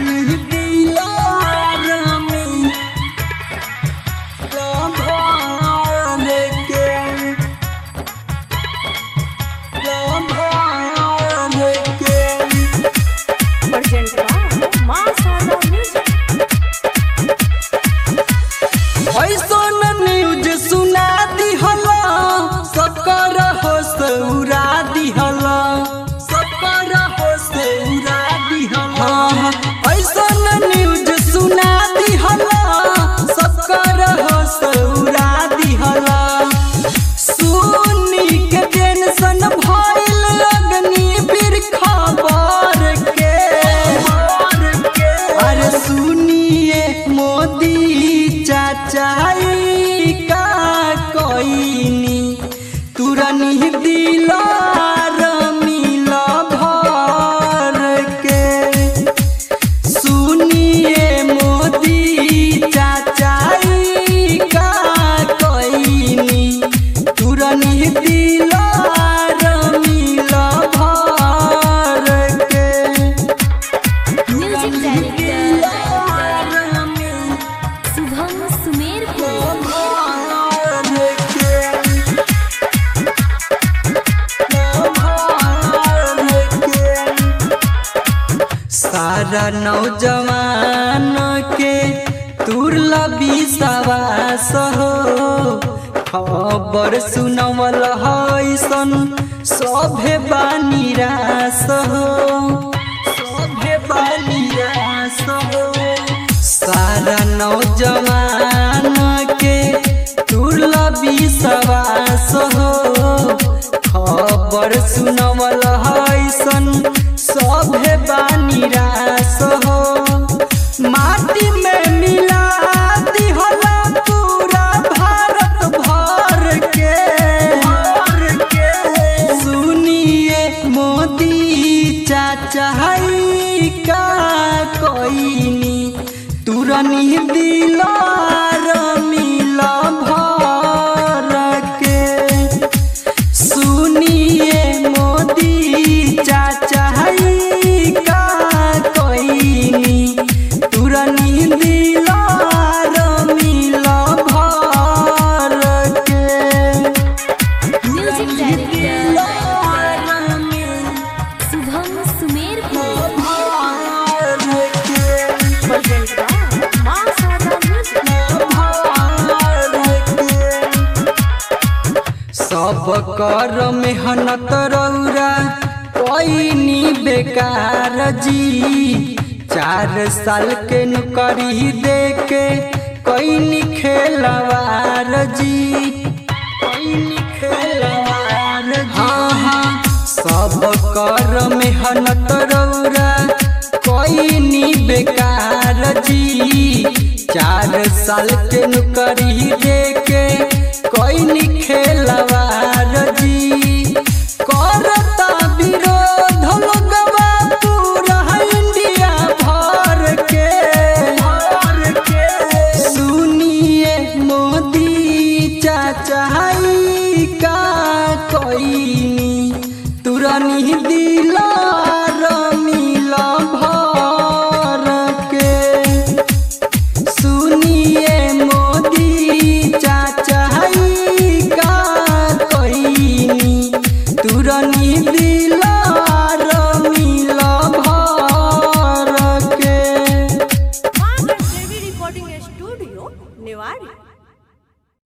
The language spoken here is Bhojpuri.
तुरनी दिलार में लभार के लभार के Present by Masala Music. ऐसन न्यूज सुना दिहला सकर हो सौरा दिहला सकर हो सौरा दिहला ऐसन न्यूज सुना दिहला सकर हो सौरा दिहला सुनी के टेंशन भइल लगनी फिर खबर के अरे सुनिए मोदी चाचाई का कोइनी तुरनी दिलार मिल भर के सुनिए मोदी चाचाई का कोइनी तुरनी दिलार मिल भर के Music director Subham Sumerpur. सारा नौजवान के तुरला विश्वास हो खबर सुनवल हैसन सभे बानी रास हो सभे बानी रास हो सारा नौजवान के तुरला विश्वास हो खबर सुनवल हैसन सभे बानी रास हो माटी में मिला दिहला पूरा भारत भर के सुनिए मोदी चाचा का कोइनी तुरनी दिलार मिल भर के सुनिए मोदी चाचा का कोइनी तुरनी दिलार मिल भर के Music director Subham Sumerpur. Present by Masala Music. सब कर मेहनत रौरा कोइनी बेकार जी चार साल के नौकरी दे के कोइनी खेलवार जी कोइनी खेलवार हाँ हाँ सब कर मेहनत रौरा कोइनी बेकार जी चार साल के नौकरी दे के कोइनी खेलवार जी करता विरोध लोगवा पूरा इंडिया भर के सुनिए मोदी चाचा का कोइनी तुरनी दिलार मिल भर के सुनिए मोदी चाचा का कोइनी तुरनी दिलार मिल भर के Margaret Devi Recording Studio, Newari.